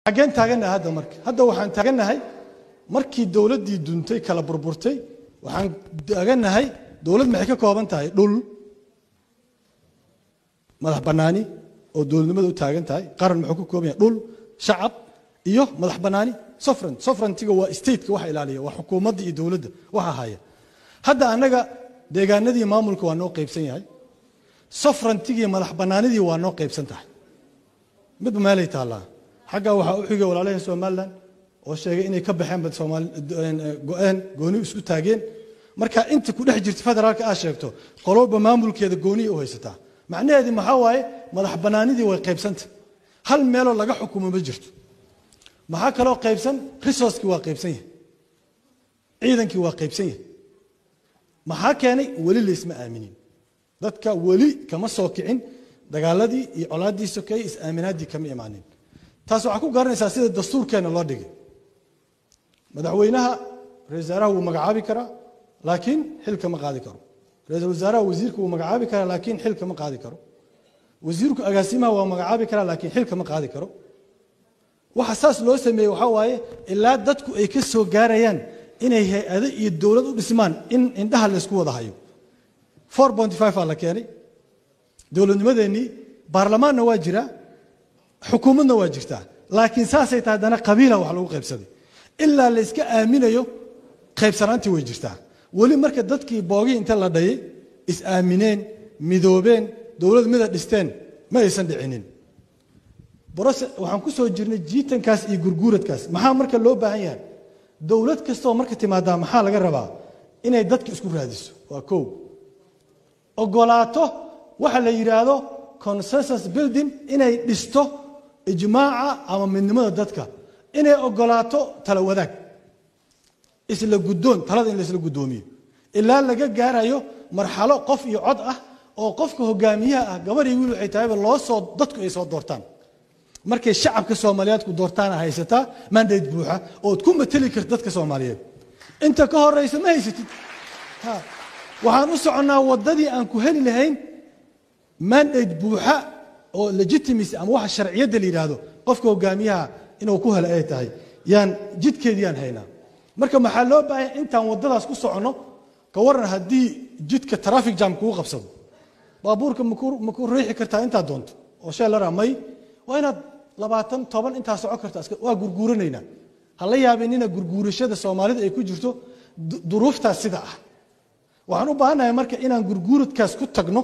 xaggeen taagannahay hadda marka hadda waxaan taagannahay markii dowladdii duntay kala burburtay waxaan taagannahay dowlad maxay ka kooban tahay dhul madax bannaani oo dowladnimada u taagan tahay qaran muxuu ka kooban yahay dhul shacab iyo madax bannaani sovereign sovereigntiga waa stateka waxa ilaaliya waa xukuumadda iyo dowladda waxa haya hadda annaga deegaanadii maamulka waa noo qaybsan yahay sovereigntigii madax bannaanidii waa noo qaybsan tahay midba meelay taallaa xaggaa waxaa u xigay walaalahii somalilan oo sheegay inay ka baxeenba go-een gooni isku taageen marka inta ku dhex jirta federaalka aad sheegto qololba maamulkeeda gooniya u haysataa macnaheedii maxaa waaye madax bannaanidii way qaybsanta hal meeloo laga xukumo ma jirto maxaa kaloo qaybsan resourcekii waa qaybsan yahay ciidankii waa qaybsan yahay maxaa keenay weli laysma aaminin dadka weli kama soo kicin dagaaladii iyo colaaddii sokeeye is-aaminaaddii kama imaanin taas waxaa ku garanaysaa sida dastuurkeenna loo dhigay madaxweynaha ra-isul wasaaraha wuu magacaabi karaa laakiin xilka ma qaadi karo ra-iisul wasaaraha wasiirka wuu magacaabi karaa laakiin xilka ma qaadi karo wasiirku agaasimaha waa magacaabi karaa laakiin xilka ma qaadi karo waxa saas loo sameeyey waxaa waaye ilaa dadku ay ka soo gaarayaan inay hay-ado iyo dowlad u dhismaan in indhaha laysku wada hayo four ponty five aa la keenay dowladnimadeennii baarlamaanna waa jiraa xukuumadna waa jirtaa laakiin saasay tahay haddana qabiila wax lagu qaybsaday ilaa la yska aaminayo qaybsanaantii way jirtaa weli marka dadkii boogii inta la dhayay is-aamineen midoobeen dowlad mida dhisteen ma aysan dhicinin brose waxaan ku soo jirnay jiitankaas iyo gurguuradkaas maxaa marka loo baahan yahay dowlad kastaoo marka timaadaa maxaa laga rabaa inay dadka isku raadiso waa kow ogolaato waxa la yidhaahdo consensus building inay dhisto ijmaaca ama midnimada dadka inay ogolaato tala wadaag isla guddoon talada in laisla guddoomiyo ilaa laga gaarayo marxalo qof iyo cod ah oo qofka hogaamiyaha ah gabar iyo wiil waxay tahayba loo soo dadku ay soo doortaan markay shacabka soomaaliyeed ku doortaana haysataa mandate buuxa ood ku mateli karta dadka soomaaliyeed inta ka horeysa ma haysatid waxaan u soconnaa waddadii aan ku heli lahayn mandate buuxa oo legitimacy ama waxa sharciyadda la yidhaahdo qofka hogaamiyaha inuu ku helo ay tahay yaan jidkeediyaan haynaa marka maxaa loo baahaya intaan waddadaas ku soconno ka waran haddii jidka traffic jam kugu qabsado baabuurka maku riixi kartaa intaad doonto oo shee la raa may waa inaad labaatan toban intaa socon karta waa gurguuranaynaa ha la yaabinina gurguurashada soomaalida ay ku jirto duruuftaas sida ah waxaan u baahannahay marka inaan gurguuradkaas ku tagno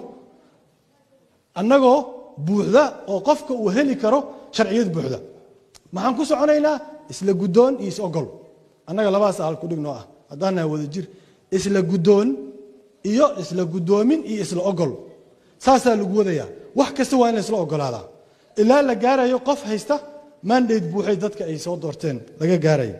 annagoo buuxda oo qofka uu heli karo sharciyad buuxda maxaan ku soconaynaa isla guddoon iyo is-ogol annaga labadaas aal kudhignoo ah haddaan nahay wada jir isla guddoon iyo isla guddoomin iyo isla ogol saasaa lagu wadayaa wax kasta waa in la isla ogolaadaa ilaa la gaarayo qof haysta mandate buuxay dadka ay soo doorteen laga gaarayo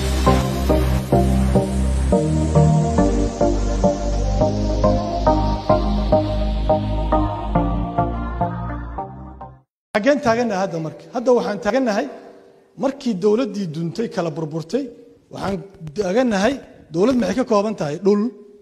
xaggeen taagannahay hadda marka hadda waxaan taagannahay markii dowladdii duntay kala burburtay waxaan taagannahay dowlad maxay ka kooban tahay dhul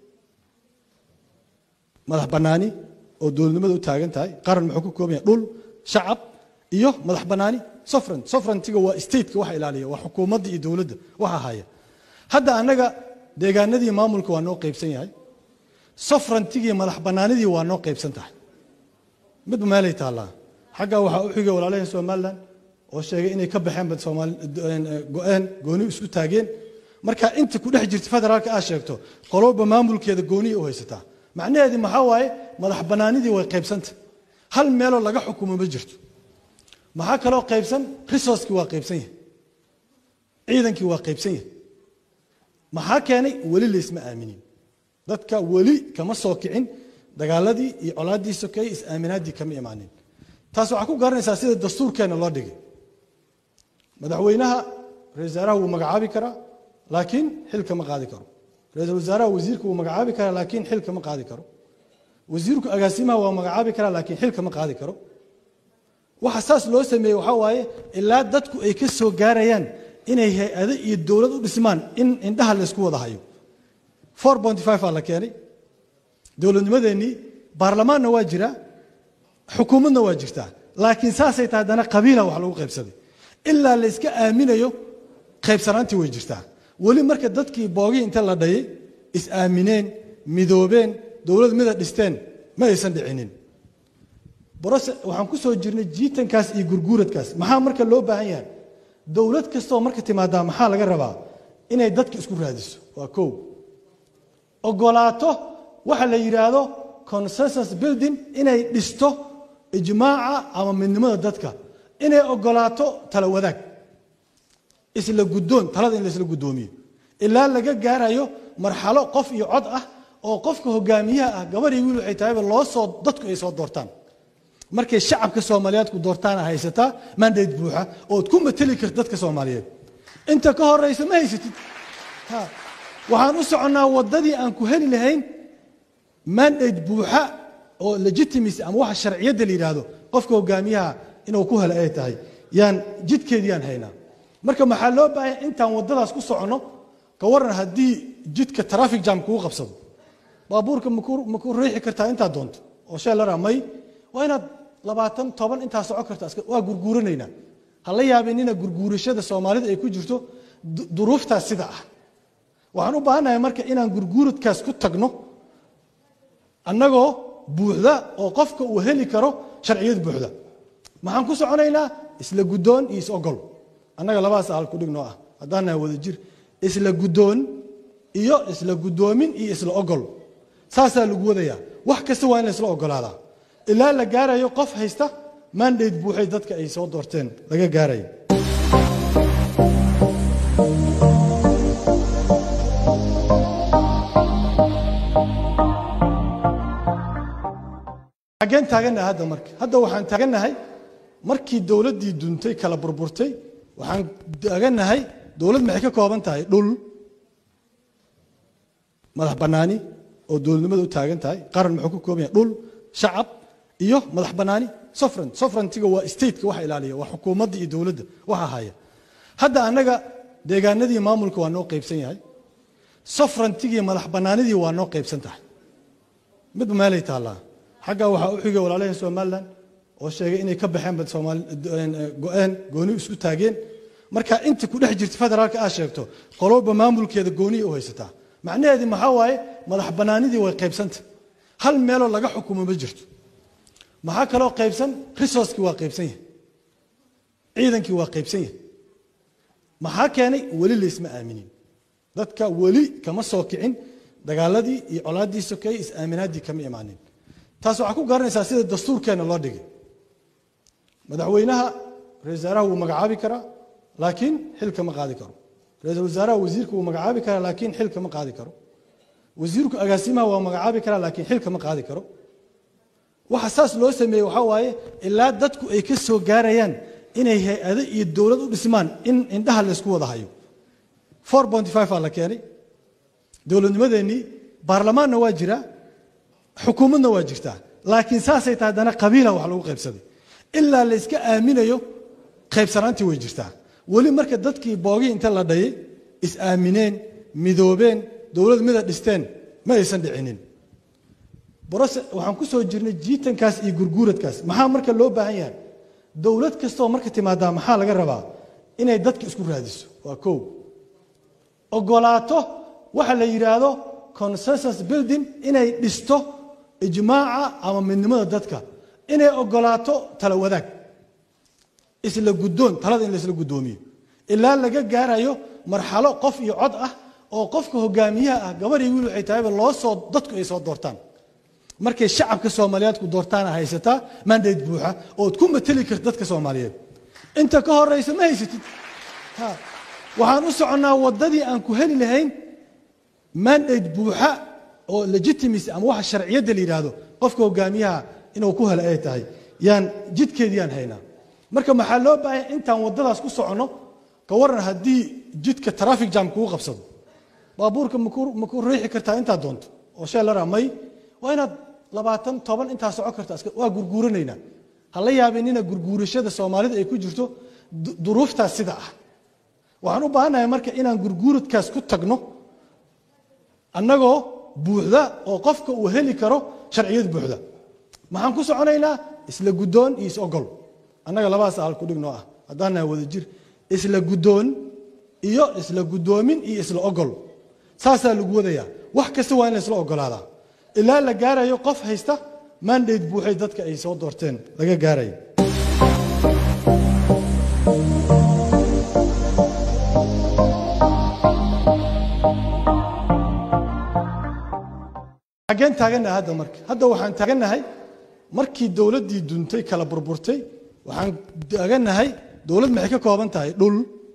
madax bannaani oo dowladnimada u taagan tahay qaran muxuu ka kooban yahay dhul shacab iyo madax bannaani sovereign sovereigntiga waa stateka waxa ilaaliya waa xukuumadda iyo dowladda waxa haya hadda annaga deegaanadii maamulka waa noo qaybsan yahay sovereigntigii madax bannaanidii waa noo qaybsan tahay midba meelay taallaa xaggaa waxaa u xigay walaalahii somalilan oo sheegay inay ka baxeenba go-een gooni isku taageen marka inta ku dhex jirta federaalka aad sheegto qololba maamulkeeda gooniya u haysataa macnaheedii maxaa waaye madax bannaanidii way qaybsanta hal meeloo laga xukumo ma jirto maxaa kaloo qaybsan resourcekii waa qaybsan yahay ciidankii waa qaybsan yahay maxaa keenay weli laysma aaminin dadka weli kama soo kicin dagaaladii iyo colaaddii sokeeye is-aaminaaddii kama imaanin taas waxaa ku garanaysaa sida dastuurkeenna loo dhigay madaxweynaha ra-isul wasaaraha wuu magacaabi karaa laakiin xilka ma qaadi karo ra-iisul wasaaraha wasiirka wuu magacaabi karaa laakiin xilka ma qaadi karo wasiirku agaasimaha waa magacaabi karaa laakiin xilka ma qaadi karo waxa saas loo sameeyey waxaa waaye ilaa dadku ay ka soo gaarayaan inay hay-ado iyo dowlad u dhismaan in indhaha laysku wada hayo four ponty five aa la keenay dowladnimadeennii baarlamaanna waa jiraa xukuumadna waa jirtaa laakiin saasay tahay haddana qabiila wax lagu qaybsaday ilaa layska aaminayo qaybsanaantii way jirtaa weli marka dadkii boogii inta la dhayay is aamineen midoobeen dowlad mida dhisteen ma aysan dhicinin brose waxaan ku soo jirnay jiitankaas iyo gurguuradkaas maxaa marka loo baahan yahay dowlad kastoo marka timaadaa maxaa laga rabaa inay dadka isku raadiso waa kow ogolaato waxa la yidhaahdo consensus building inay dhisto ijmaaca ama midnimada dadka inay ogolaato tala wadaag isla guddoon talada in laisla guddoomiyo ilaa laga gaarayo marxalo qof iyo cod ah oo qofka hogaamiyaha ah gabar iyo wiil waxay tahayba loo soo dadku ay soo doortaan markay shacabka soomaaliyeed ku doortaana haysataa mandate buuxa ood ku mateli karta dadka soomaaliyeed inta ka horeysa ma haysatid waxaan u soconnaa waddadii aan ku heli lahayn mandate buuxa oo legitimacy ama waxa sharciyadda la yidhaahdo qofka hogaamiyaha inuu ku helo ay tahay yaan jidkeediyaan haynaa marka maxaa loo baahanya intaan waddadaas ku soconno ka waran haddii jidka traffic jam kugu qabsado baabuurka maku riixi kartaa intaad doonto oo sheelara may waa inaad labaatan toban intaa soco karta waa gurguuranaynaa ha la yaabinina gurguurashada soomaalida ay ku jirto duruuftaas sida ah waxaan u baahannahay marka inaan gurguuradkaas ku tagno annagoo buuxda oo qofka uu heli karo sharciyad buuxda maxaan ku soconaynaa isla guddoon iyo is-ogol annaga labadaas ahal ku dhignoo ah haddaan nahay wada jir isla guddoon iyo isla guddoomin iyo isla ogol saasaa lagu wadayaa wax kasta waa in la isla ogolaadaa ilaa la gaarayo qof haysta mandate buuxay dadka ay soo doorteen laga gaarayo xaggeen taagannahay hadda marka hadda waxaan taagannahay markii dowladdii duntay kala burburtay waxaan taagannahay dowlad maxay ka kooban tahay dhul madax bannaani oo dowladnimada u taagan tahay qaran muxuu ka kooban yahay dhul shacab iyo madax bannaani sofran sofrantiga waa stateka waxa ilaaliya waa xukuumadda iyo dowladda waxa haya hadda annaga deegaanadii maamulka waa noo qaybsan yahay sofrantigii madax bannaanidii waa noo qaybsan tahay midba meelay taallaa xaggaa waxaa u xigay walaalaheen somalilan oo sheegay inay ka baxeen bad soomaali go-een gooni isku taageen marka inta ku dhex jirta federaalka aad sheegto qolowba maamulkeeda gooniya u haysataa macnaheedi maxaa waaye madax bannaanidii way qaybsanta hal meeloo laga xukumo ma jirto maxaa kaloo qaybsan resourcekii waa qaybsan yahay ciidankii waa qaybsan yahay maxaa keenay weli laysma aaminin dadka weli kama soo kicin dagaaladii iyo colaaddii sokeeye is-aaminaaddii kama imaanin taas waxaa ku garanaysaa sida dastuurkeenna loo dhigay madaxweynaha ra-isul wasaaraha wuu magacaabi karaa laakiin xil kama qaadi karo ra-iisul wasaaraha wasiirka wuu magacaabi karaa laakiin xil kama qaadi karo wasiirku agaasimaha waa magacaabi karaa laakiin xil kama qaadi karo waxa saas loo sameeyey waxaa waaye ilaa dadku ay ka soo gaarayaan inay hay-ado iyo dowlad u dhismaan in indhaha laysku wada hayo four ponty five aa la keenay dowladnimadeennii baarlamaanna waa jiraa xukuumadna waa jirtaa laakiin saasay tahay haddana qabiila wax lagu qaybsaday ilaa layska aaminayo qaybsanaantii way jirtaa weli marka dadkii boogii inta la dhayay is aamineen midoobeen dowlad mida dhisteen ma aysan dhicinin brose waxaan ku soo jirnay jiitankaas iyo gurguuradkaas maxaa marka loo baahan yahay dowlad kastoo marka timaadaa maxaa laga rabaa inay dadka isku raadiso waa kow ogolaato waxa la yidhaahdo consensus building inay dhisto ijmaaca ama midnimada dadka inay ogolaato tala wadaag isla guddoon talada in laisla guddoomiyo ilaa laga gaarayo marxalo qof iyo cod ah oo qofka hogaamiyaha ah gabar iyo wiil waxay tahayba loo soo dadku ay soo doortaan markay shacabka soomaaliyeed ku doortaana haysataa mandate buuxa ood ku mateli karta dadka soomaaliyeed inta ka horeysa ma haysatid waxaan u soconnaa waddadii aan ku heli lahayn mandate buuxa oo legitimacy ama waxa sharciyadda la yidhaahdo qofka hogaamiyaha inuu ku helo ay tahay yaan jidkeediyaan haynaa marka maxaa loo baahanya intaan waddadaas ku soconno ka waran haddii jidka traffic jam kugu qabsado baabuurka maku riixi kartaa intaad doonto oo sheelara may waa inaad labaatan toban intaa soco karta waa gurguuranaynaa ha la yaabinina gurguurashada soomaalida ay ku jirto duruuftaas sida ah waxaan u baahannahay marka inaan gurguuradkaas ku tagno annagoo buuxda oo qofka uu heli karo sharciyad buuxda maxaan ku soconaynaa isla guddoon iyo is-ogol annaga labadaas ahal ku dhignoo ah haddaan nahay wada jir isla guddoon iyo isla guddoomin iyo isla ogol saasaa lagu wadayaa wax kasta waa in la isla ogolaadaa ilaa la gaarayo qof haysta mandate buuxay dadka ay soo doorteen laga gaarayo xaggeen taagannahay hadda marka hadda waxaan taagannahay markii dowladdii duntay kala burburtay waxaan taagannahay dowlad maxay ka kooban tahay dhul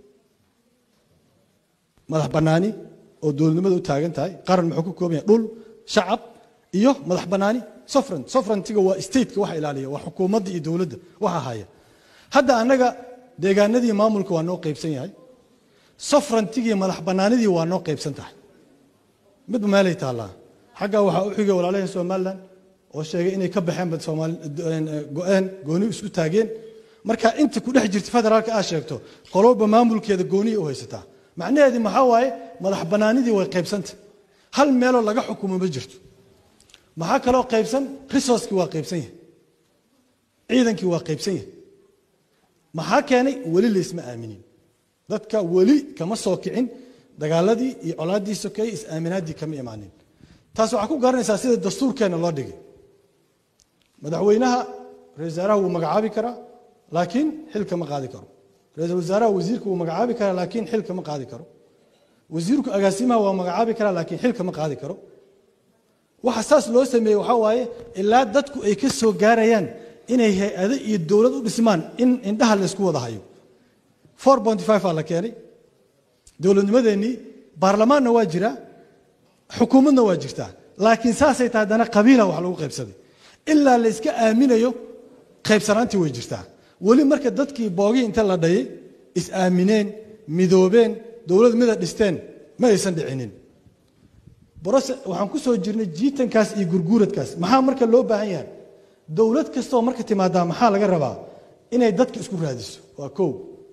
madax bannaani oo dowladnimada u taagan tahay qaran muxuu ka kooban yahay dhul shacab iyo madax bannaani sofran sofrantiga waa stateka waxa ilaaliya waa xukuumadda iyo dowladda waxa haya hadda annaga deegaanadii maamulka waa noo qaybsan yahay sofrantigii madax bannaanidii waa noo qaybsan tahay midba meelay taallaa xaggaa waxaa u xigay walaalaheen somalilan oo sheegay inay ka baxeen bad soomaali go-een gooni isku taageen marka inta ku dhex jirta federaalka aad sheegto qolowba maamulkeeda gooniya u haysataa macnaheedii maxaa waaye madax bannaanidii way qaybsanta hal meeloo laga xukumo ma jirto maxaa kaloo qaybsan resourcekii waa qaybsan yahay ciidankii waa qaybsan yahay maxaa keenay weli laysma aaminin dadka weli kama soo kicin dagaaladii iyo colaaddii sokeeye is-aaminaaddii kama imaanin taas waxaa ku garanaysaa sida dastuurkeenna loo dhigay madaxweynaha ra-isul wasaaraha wuu magacaabi karaa laakiin xilka ma qaadi karo ra-iisul wasaaraha wasiirka wuu magacaabi karaa laakiin xilka ma qaadi karo wasiirku agaasimaha waa magacaabi karaa laakiin xilka ma qaadi karo waxa saas loo sameeyey waxaa waaye ilaa dadku ay ka soo gaarayaan inay hay-ado iyo dowlad u dhismaan in indhaha laysku wada hayo four ponty five aa la keenay dowladnimadeennii baarlamaanna waa jiraa xukuumadna waa jirtaa laakiin saasay tahay haddana qabiila wax lagu qaybsaday ilaa la yska aaminayo qaybsanaantii way jirtaa weli marka dadkii boogii inta la dhayay is-aamineen midoobeen dowlad mida dhisteen ma aysan dhicinin brose waxaan ku soo jirnay jiitankaas iyo gurguuradkaas maxaa marka loo baahan yahay dowlad kastaoo marka timaadaa maxaa laga rabaa inay dadka isku raadiso waa kow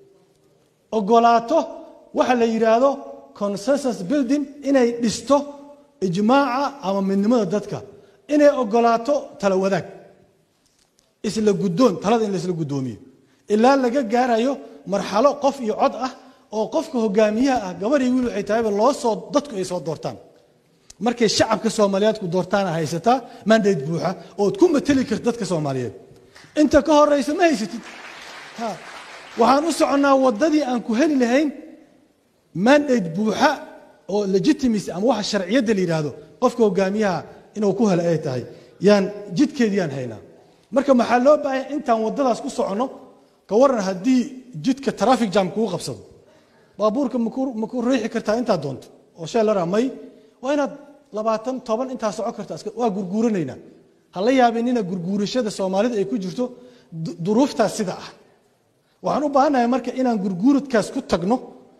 ogolaato waxa la yidhaahdo consensus building inay dhisto ijmaaca ama midnimada dadka inay ogolaato tala wadaag isla guddoon talada in laisla guddoomiyo ilaa laga gaarayo marxalo qof iyo cod ah oo qofka hogaamiyaha ah gabar iyo wiil waxay tahayba loo soo dadku ay soo doortaan markay shacabka soomaaliyeed ku doortaana haysataa mandate buuxa ood ku mateli karta dadka soomaaliyeed inta ka horeysa ma haysatid waxaan u soconnaa waddadii aan ku heli lahayn mandate buuxa oo legitimacy ama waxa sharciyadda la yidhaahdo qofka hogaamiyaha inuu ku helo ay tahay yaan jidkeediyaan haynaa marka maxaa loo baahanya intaan waddadaas ku soconno ka waran haddii jidka traffic jam kugu qabsado baabuurka ma ku riixi kartaa intaad doonto oo shee la raa may waa inaad labaatan toban intaa socon karta waa gurguuranaynaa ha la yaabinina gurguurashada soomaalida ay ku jirto duruuftaas sida ah waxaan u baahannahay marka inaan gurguuradkaas ku tagno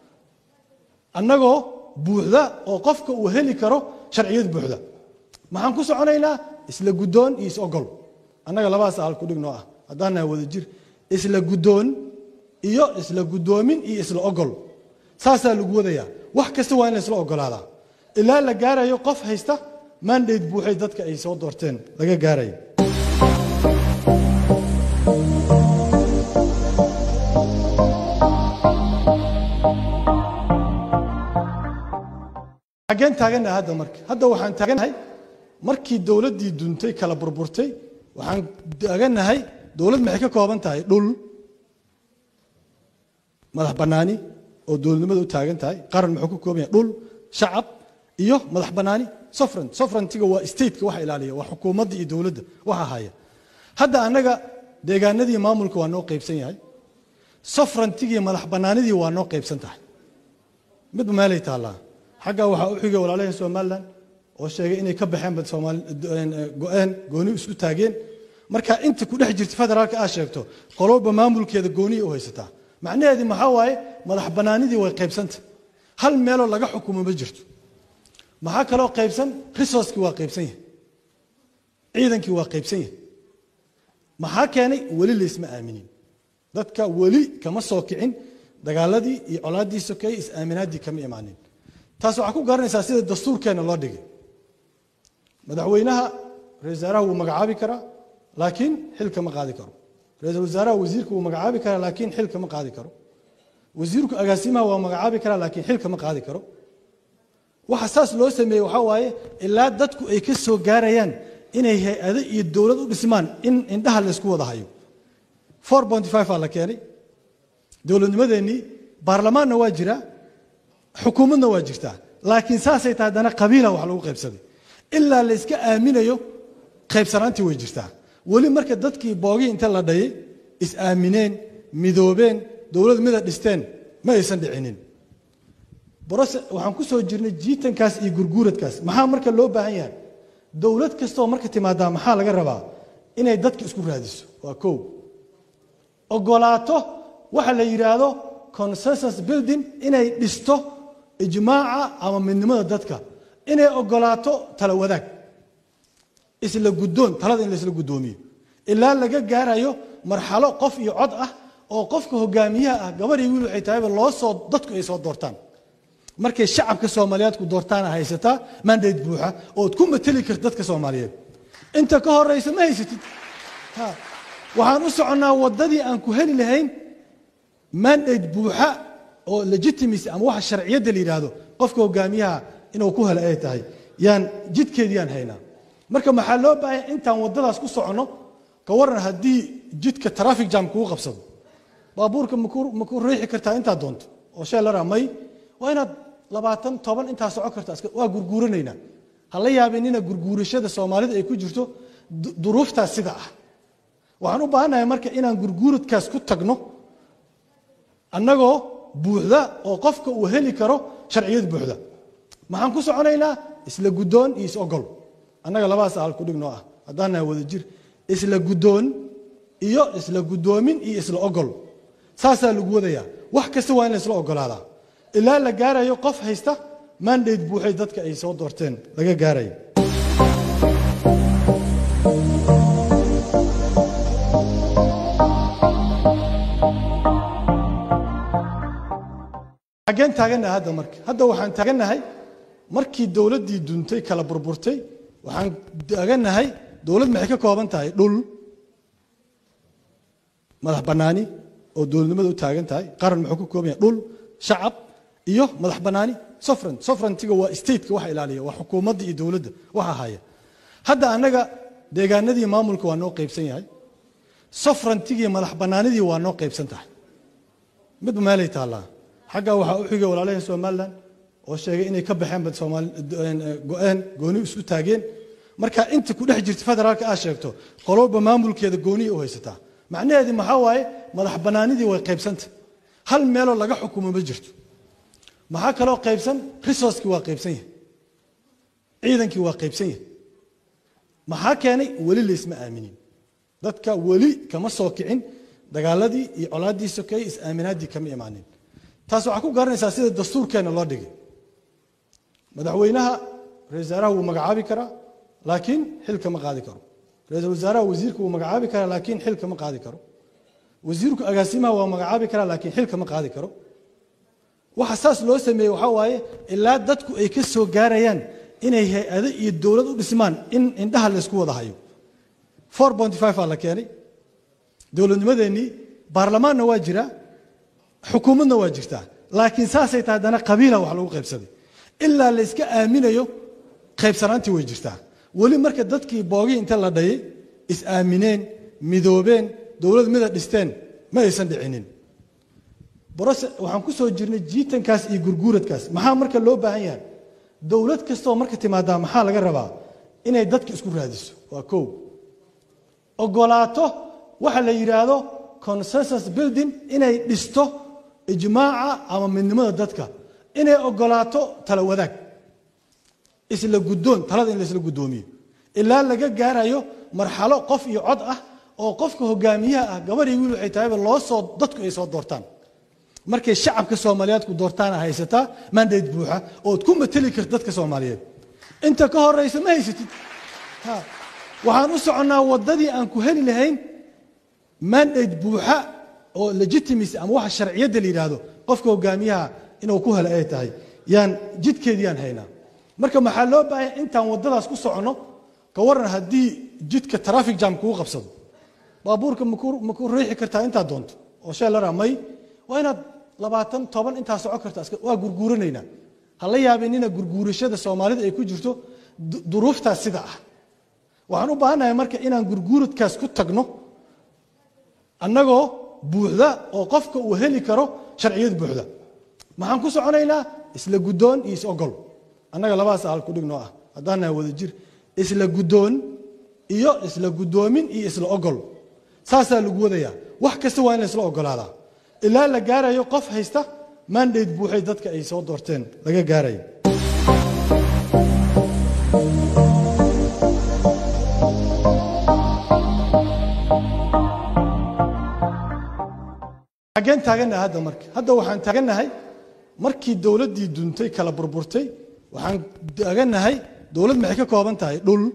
annagoo buuxda oo qofka uu heli karo sharciyad buuxda maxaan ku soconaynaa isla guddoon iyo is-ogol annaga labadaas ahal ku dhignoo ah haddaan nahay wada jir isla guddoon iyo isla guddoomin iyo isla ogol saasaa lagu wadayaa wax kasta waa in la isla ogolaadaa ilaa la gaarayo qof haysta mandate buuxay dadka ay soo doorteen laga gaarayo xaggeen taagannahay hadda marka hadda waxaan taagannahay markii dowladdii duntay kala burburtay waxaan taagannahay dowlad maxay ka kooban tahay dhul madax bannaani oo dowladnimada u taagan tahay qaran muxuu ka kooban yahay dhul shacab iyo madax bannaani sofran sofrantiga waa stateka waxa ilaaliya waa xukuumadda iyo dowladda waxa haya hadda annaga deegaanadii maamulka waa noo qaybsan yahay sofrantigii madax bannaanidii waa noo qaybsan tahay midba meelay taallaa xaggaa waxaa u xigay walaalaheen somalilan oo sheegay inay ka baxeen bad soomaali go-een gooni isku taageen marka inta ku dhex jirta federaalka aad sheegto qolowba maamulkeeda gooniya u haysataa macnaheedii maxaa waaye madax bannaanidii way qaybsanta hal meeloo laga xukumo ma jirto maxaa kaloo qaybsan resourcekii waa qaybsan yahay ciidankii waa qaybsan yahay maxaa keenay weli laysma aaminin dadka weli kama soo kicin dagaaladii iyo colaaddii sokeeye is-aaminaaddii kama imaanin taas waxaa ku garanaysaa sida dastuurkeenna loo dhigay madaxweynaha ra-isul wasaaraha wuu magacaabi karaa laakiin xilka ma qaadi karo ra-iisul wasaaraha wasiirka wuu magacaabi karaa laakiin xilka ma qaadi karo wasiirku agaasimaha waa magacaabi karaa laakiin xilka ma qaadi karo waxa saas loo sameeyey waxaa waaye ilaa dadku ay ka soo gaarayaan inay hay-ado iyo dowlad u dhismaan in indhaha laysku wada hayo four point five aa la keenay dowladnimadeennii baarlamaanna waa jiraa xukuumadna waa jirtaa laakiin saasay tahay haddana qabiila wax lagu qaybsaday ilaa la yska aaminayo qaybsanaantii way jirtaa weli marka dadkii boogii inta la dhayay is-aamineen midoobeen dowlad mida dhisteen ma aysan dhicinin brose waxaan ku soo jirnay jiitankaas iyo gurguuradkaas maxaa marka loo baahan yahay dowlad kastoo marka timaadaa maxaa laga rabaa inay dadka isku raadiso waa kow ogolaato waxa la yidhaahdo consensus building inay dhisto ijmaaca ama midnimada dadka inay ogolaato tala wadaag isla guddoon talada in laisla guddoomiyo ilaa laga gaarayo marxalo qof iyo cod ah oo qofka hogaamiyaha ah gabar iyo wiil waxay tahayba loo soo dadku ay soo doortaan markay shacabka soomaaliyeed ku doortaana haysataa mandate buuxa ood ku mateli karta dadka soomaaliyeed inta ka horeysa ma haysatid waxaan u soconnaa waddadii aan ku heli lahayn mandate buuxa oo legitimacy ama waxa sharciyadda la yidhaahdo qofka hogaamiyaha inuu ku helo ay tahay yaan jidkeediyaan haynaa marka maxaa loo baahanya intaan waddadaas ku soconno ka waran haddii jidka traffic jam kugu qabsado baabuurka maku riixi kartaa intaad doonto oo shee lara may waa inaad labaatan toban intaa soco karta waa gurguuranaynaa ha la yaabinina gurguurashada soomaalida ay ku jirto duruuftaas sida ah waxaan u baahannahay marka inaan gurguuradkaas ku tagno annagoo buuxda oo qofka uu heli karo sharciyad buuxda maxaan ku soconaynaa isla guddoon iyo is-ogol annaga labadaas ahal ku dhignoo ah haddaan nahay wada jir isla guddoon iyo isla guddoomin iyo isla ogol saasaa lagu wadayaa wax kasta waa in la isla ogolaadaa ilaa la gaarayo qof haysta mandate buuxay dadka ay soo doorteen laga gaarayo xaggeen taagannahay hadda marka hadda waxaan taagannahay markii dowladdii duntay kala burburtay waxaan taagannahay dowlad maxay ka kooban tahay dhul madax bannaani oo dowladnimada u taagan tahay qaran muxuu ka kooban yahay dhul shacab iyo madax bannaani sofran sofrantiga waa stateka waxa ilaaliya waa xukuumadda iyo dowladda waxa haya hadda annaga deegaanadii maamulka waa noo qaybsan yahay sofrantigii madax bannaanidii waa noo qaybsan tahay midba meelay taallaa xaggaa waxaa u xigay walaalaheen somalilan oo sheegay inay ka baxeen bad soomaali go-een gooni isu taageen marka inta ku dhex jirta federaalka aad sheegto qolowba maamulkeeda gooniya u haysataa macnaheedii maxaa waaye madax bannaanidii way qaybsanta hal meeloo laga xukumo ma jirto maxaa kaloo qaybsan resourcekii waa qaybsan yahay ciidankii waa qaybsan yahay maxaa keenay weli laysma aaminin dadka weli kama soo kicin dagaaladii iyo colaaddii sokeeye is-aaminaaddii kama imaanin taas waxaa ku garanaysaa sida dastuurkeenna loo dhigay madaxweynaha ra-isul wasaaraha wuu magacaabi karaa laakiin xilka ma qaadi karo ra-iisul wasaaraha wasiirka wuu magacaabi karaa laakiin xilka ma qaadi karo wasiirku agaasimaha waa magacaabi karaa laakiin xilka ma qaadi karo waxa saas loo sameeyey waxaa waaye ilaa dadku ay ka soo gaarayaan inay hay-ado iyo dowlad u dhismaan in indhaha laysku wada hayo four point five aa la keenay dowladnimadeennii baarlamaanna waa jiraa xukuumadna waa jirtaa laakiin saasay tahay haddana qabiila wax lagu qaybsaday ilaa la yska aaminayo qaybsanaantii way jirtaa weli marka dadkii boogii inta la dhayay is-aamineen midoobeen dowlad mida dhisteen ma aysan dhicinin brose waxaan ku soo jirnay jiitankaas iyo gurguuradkaas maxaa marka loo baahan yahay dowlad kastoo marka timaadaa maxaa laga rabaa inay dadka isku raadiso waa kow ogolaato waxa la yidhaahdo consensus building inay dhisto ijmaaca ama midnimada dadka inay ogolaato tala wadaag isla guddoon talada in laisla guddoomiyo ilaa laga gaarayo marxalo qof iyo cod ah oo qofka hogaamiyaha ah gabar iyo wiil waxay tahayba loo soo dadku ay soo doortaan markay shacabka soomaaliyeed ku doortaana haysataa mandate buuxa ood ku mateli karta dadka soomaaliyeed inta ka horeysa ma haysatid waxaan u soconnaa waddadii aan ku heli lahayn mandate buuxa oo legitimacy ama waxa sharciyadda la yidhaahdo qofka hogaamiyaha inuu ku helo ay tahay yaan jidkeediyaan haynaa marka maxaa loo baahanya intaan waddadaas ku soconno ka waran haddii jidka traffic jam kugu qabsado baabuurka maku maku riixi kartaa intaad doonto oo sheelara may waa inaad labaatan toban intaa soco karta waa gurguuranaynaa ha la yaabinina gurguurashada soomaalida ay ku jirto duruuftaas sida ah waxaan u baahannahay marka inaan gurguuradkaas ku tagno annagoo buuxda oo qofka uu heli karo sharciyad buuxda maxaan ku soconaynaa isla guddoon iyo is ogol annaga labadaas ahal kudhignoo ah haddaan nahay wada jir isla guddoon iyo isla guddoomin iyo isla ogol saasaa lagu wadayaa wax kasta waa in la isla ogolaadaa ilaa la gaarayo qof haysta mandate buuxay dadka ay soo doorteen laga gaarayo xaggeen taagannahay hadda marka hadda waxaan taagannahay markii dowladdii duntay kala burburtay waxaan taagannahay dowlad maxay ka kooban tahay dhul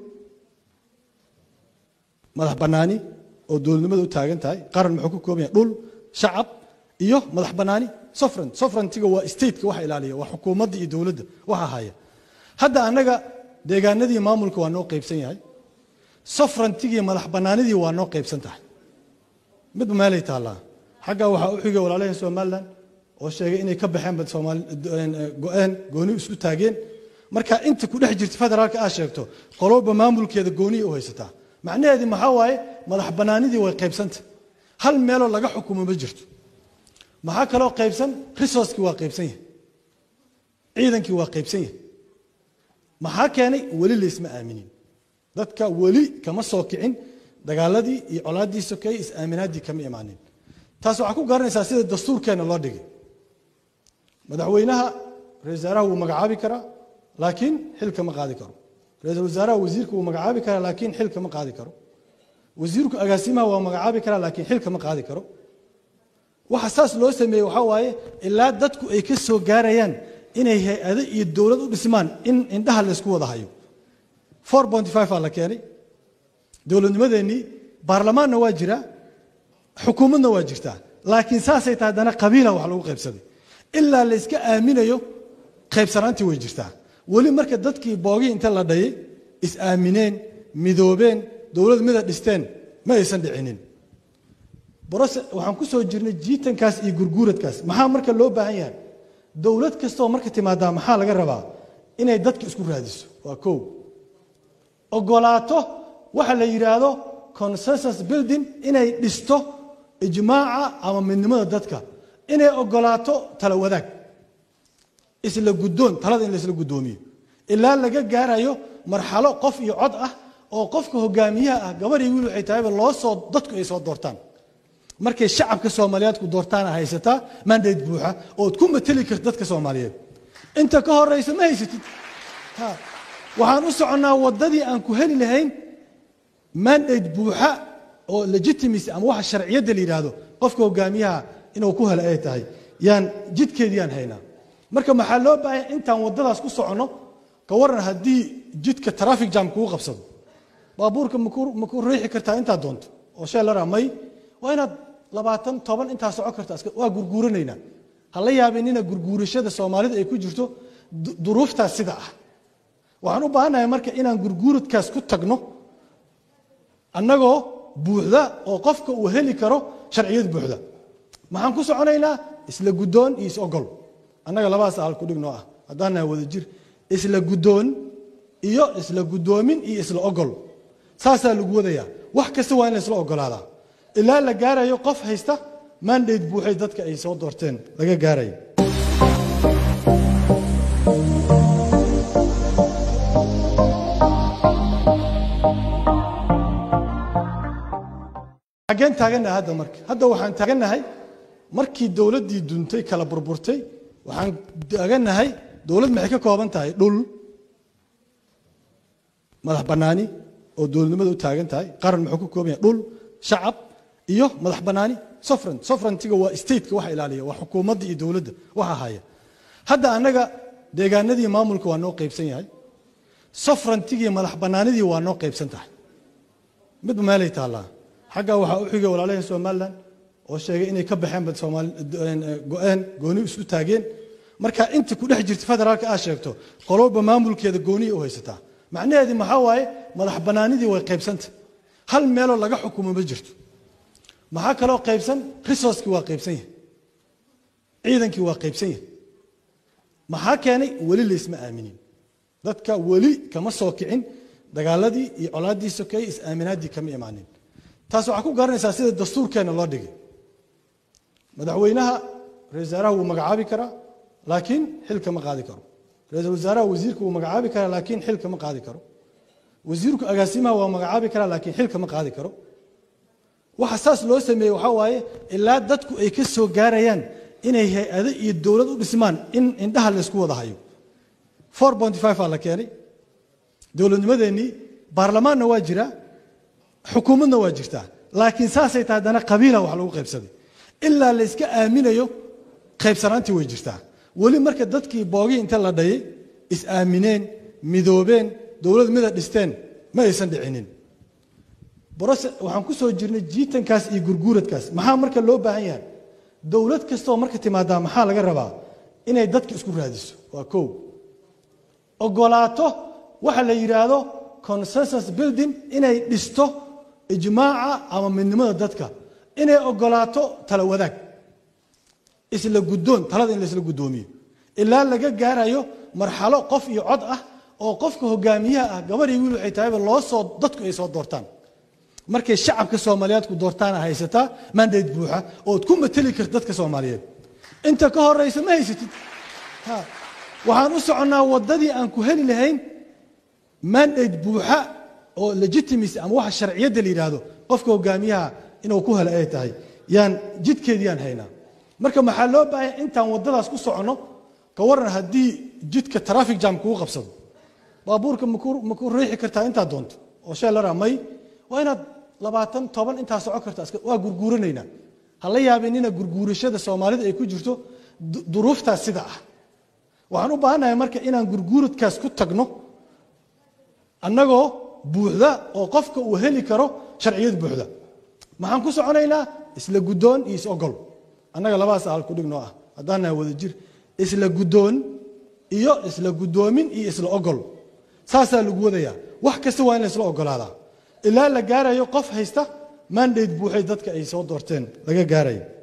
madax bannaani oo dowladnimada u taagan tahay qaran muxuu ka kooban yahay dhul shacab iyo madax bannaani sofran sofrantiga waa stateka waxa ilaaliya waa xukuumadda iyo dowladda waxa haya hadda annaga deegaanadii maamulka waa noo qaybsan yahay sofrantigii madax bannaanidii waa noo qaybsan tahay midba meelay taallaa xagga waxaa u xigay walaalaheen somalilan oo sheegay inay ka baxeen bad soomaali go-een gooni isu taageen marka inta ku dhex jirta federaalka aad sheegto qolowba maamulkeeda gooniya u haysataa macnaheedii maxaa waaye madax bannaanidii way qaybsanta hal meeloo laga xukumo ma jirto maxaa kaloo qaybsan resourcekii waa qaybsan yahay ciidankii waa qaybsan yahay maxaa keenay weli laysma aaminin dadka weli kama soo kicin dagaaladii iyo colaaddii sokeeye is-aaminaaddii kama imaanin taas waxaa ku garanaysaa sida dastuurkeenna loo dhigay madaxweynaha ra-isul wasaaraha wuu magacaabi karaa laakiin xilka ma qaadi karo ra-iisul wasaaraha wasiirka wuu magacaabi karaa laakiin xilka ma qaadi karo wasiirku agaasimaha waa magacaabi karaa laakiin xilka ma qaadi karo waxa saas loo sameeyey waxaa waaye ilaa dadku ay ka soo gaarayaan inay hay-ado iyo dowlad u dhismaan in indhaha laysku wada hayo four ponty five aa la keenay dowladnimadeennii baarlamaanna waa jiraa xukuumadna waa jirtaa laakiin saasay tahay haddana qabiila wax lagu qaybsaday ilaa layska aaminayo qaybsanaantii way jirtaa weli marka dadkii boogii inta la dhayay is-aamineen midoobeen dowlad mida dhisteen ma aysan dhicinin brose waxaan ku soo jirnay jiitankaas iyo gurguuradkaas maxaa marka loo baahan yahay dowlad kastaoo marka timaadaa maxaa laga rabaa inay dadka isku raadiso waa kow ogolaato waxa la yidhaahdo consensus building inay dhisto ijmaaca ama midnimada dadka inay ogolaato tala wadaag isla guddoon talada in laisla guddoomiyo ilaa laga gaarayo marxalo qof iyo cod ah oo qofka hogaamiyaha ah gabar iyo wiil waxay tahayba loo soo dadku ay soo doortaan markay shacabka soomaaliyeed ku doortaana haysataa mandate buuxa ood ku mateli karta dadka soomaaliyeed inta ka horeysa ma haysatid waxaan u soconnaa waddadii aan ku heli lahayn mandate buuxa oo legitimacy ama waxa sharciyadda la yidhaahdo qofka hogaamiyaha inuu ku helo ay tahay yaan jidkeediyaan haynaa marka maxaa loo baahanya intaan waddadaas ku soconno ka waran haddii jidka traffic jam kugu qabsado baabuurka maku maku riixi kartaa intaad doonto oo sheelara may waa inaad labaatan toban intaa soco karta waa gurguuranaynaa ha la yaabinina gurguurashada soomaalida ay ku jirto duruuftaas sida ah waxaan u baahannahay marka inaan gurguuradkaas ku tagno annagoo buuxda oo qofka uu heli karo sharciyad buuxda maxaan ku soconaynaa isla guddoon iyo is ogol annaga labadaas ahal kudhignoo ah haddaan nahay wada jir isla guddoon iyo isla guddoomin iyo isla ogol saasaa lagu wadayaa wax kasta waa in la isla ogolaadaa ilaa la gaarayo qof haysta mandate buuxay dadka ay soo doorteen laga gaarayo xaggeen taagannahay hadda marka hadda waxaan taagannahay markii dowladdii duntay kala burburtay waxaan taagannahay dowlad maxay ka kooban tahay dhul madax bannaani oo dowladnimada u taagan tahay qaran muxuu ka kooban yahay dhul shacab iyo madax bannaani sofran sofrantiga waa stateka waxa ilaaliya waa xukuumadda iyo dowladda waxa haya hadda annaga deegaanadii maamulka waa noo qaybsan yahay sofrantigii madax bannaanidii waa noo qaybsan tahay midba meelay taallaa xagga waxaa u xigay walaalaheen somalilan oo sheegay inay ka baxeen bad soomaali go-een gooni isu taageen marka inta ku dhex jirta federaalka aad sheegto qolowba maamulkeeda gooniya u haysataa macnaheedii maxaa waaye madax bannaanidii way qaybsanta hal meeloo laga xukumo ma jirto maxaa kaloo qaybsan resourcekii waa qaybsan yahay ciidankii waa qaybsan yahay maxaa keenay weli laysma aaminin dadka weli kama soo kicin dagaaladii iyo colaaddii sokeeye is-aaminaaddii kama imaanin taas waxaa ku garanaysaa sida dastuurkeenna loo dhigay madaxweynaha ra-isul wasaaraha wuu magacaabi karaa laakiin xil kama qaadi karo ra-iisul wasaaraha wasiirka wuu magacaabi karaa laakiin xil kama qaadi karo wasiirku agaasimaha waa magacaabi karaa laakiin xil kama qaadi karo waxa saas loo sameeyey waxaa waaye ilaa dadku ay ka soo gaarayaan inay hay-ado iyo dowlad u dhismaan in indhaha laysku wada hayo four bonty five aa la keenay dowladnimadeennii baarlamaanna waa jiraa xukuumadna waa jirtaa laakiin saasay tahay haddana qabiila wax lagu qaybsaday ilaa la yska aaminayo qaybsanaantii way jirtaa weli marka dadkii boogii inta la dhayay is-aamineen midoobeen dowlad mida dhisteen ma aysan dhicinin brose waxaan ku soo jirnay jiitankaas iyo gurguuradkaas maxaa marka loo baahan yahay dowlad kastaoo marka timaadaa maxaa laga rabaa inay dadka isku raadiso waa kow ogolaato waxa la yidhaahdo consensus building inay dhisto ijmaaca ama midnimada dadka inay ogolaato tala wadaag isla guddoon talada in laisla guddoomiyo ilaa laga gaarayo marxalo qof iyo cod ah oo qofka hogaamiyaha ah gabar iyo wiil waxay tahayba loo soo dadku ay soo doortaan markay shacabka soomaaliyeed ku doortaana haysataa mandate buuxa ood ku mateli karta dadka soomaaliyeed inta ka horeysa ma haysatid waxaan u soconnaa waddadii aan ku heli lahayn mandate buuxa oo legitimacy ama waxa sharciyadda la yidhaahdo qofka hogaamiyaha inuu ku helo ay tahay yaan jidkeediyaan haynaa marka maxaa loo baahanya intaan waddadaas ku soconno ka waran haddii jidka traffic jam kugu qabsado baabuurka maku riixi kartaa intaad doonto oo sheelara may waa inaad labaatan toban intaa soco karta waa gurguuranaynaa ha la yaabinina gurguurashada soomaalida ay ku jirto duruuftaas sida ah waxaan u baahannahay marka inaan gurguuradkaas ku tagno annagoo buuxda oo qofka uu heli karo sharciyad buuxda maxaan ku soconaynaa isla guddoon iyo is-ogol annaga labadaas ahal kudhig noo ah haddaan nahay wada jir isla guddoon iyo isla guddoomin iyo isla ogol saasaa lagu wadayaa wax kasta waa in la isla ogolaadaa ilaa la gaarayo qof haysta mandate buuxay dadka ay soo doorteen laga gaarayo